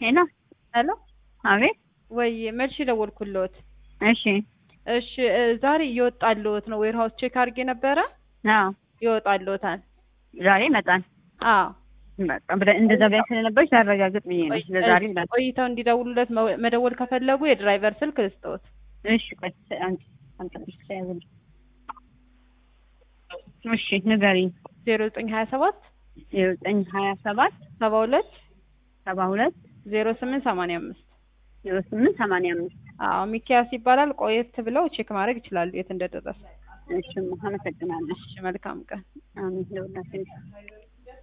ሄሎ ሄሎ አቤት ወይ መልሽ ደወልኩልዎት። እሺ እሺ እ ዛሬ እየወጣልዎት ነው። ዌር ሃውስ ቼክ አድርጌ ነበረ አዎ ይወጣልዎታል። ዛሬ ይመጣል አዎ በቃ ብለ- እንደዛ ብላ ስለነበረች ላረጋግጥ ብዬ ነው ለዛሬ ይላል ቆይተው እንዲደውሉለት መ- መደወል ከፈለጉ የድራይቨር ስልክ ልስጥዎት። እሺ ቆይ አንቺ አንቺ ተያዘልኝ እሺ ንገሪኝ ዜሮ ዘጠኝ ሀያ ሰባት ዜሮ ዘጠኝ ሀያ ሰባት ሰባ ሁለት ሰባ ሁለት ዜሮ ስምንት ሰማንያ አምስት ዜሮ ስምንት ሰማንያ አምስት አዎ ሚኪያስ ይባላል። ቆየት ብለው ቼክ ማድረግ ይችላሉ የት እንደደረሰ። እሺ አመሰግናለሁ እሺ መልካም ቀን። አሜን ለሁላችን